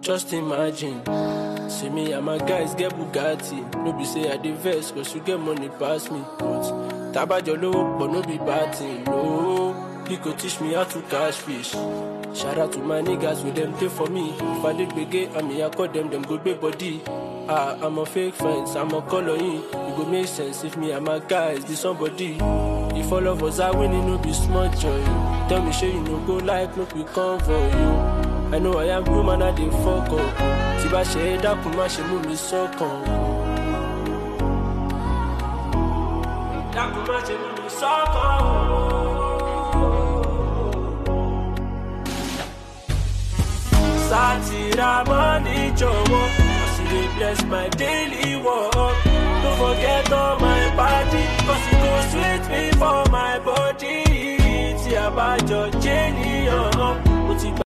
Just imagine. See me and my guys get Bugatti. No be say I dey vex cause you get money pass me. But tabajo lowo but no be bad thing. No, he go teach me how to catch fish. Shout out to my niggas with them dey for me. If I dey gbege, I mean I call them, them go big body. Ah, I'm a fake friends, I'm a color in. It go make sense if me and my guys be somebody. If all of us are winning, no be small joy. Tell me, sure you no go like, no be come for you. I know I am human, I dey fuck up. Tí bá ṣe é dákun, má ṣe mú mi sọ́kàn. Dákun má ṣe mú mi sọ́kàn. Sátìrà mọ́ni jọ̀wọ́, as you dey bless my daily work. Don't forget all my party, cause e go sweet me for my body. Tí a bá jọ jẹ́ níyàn.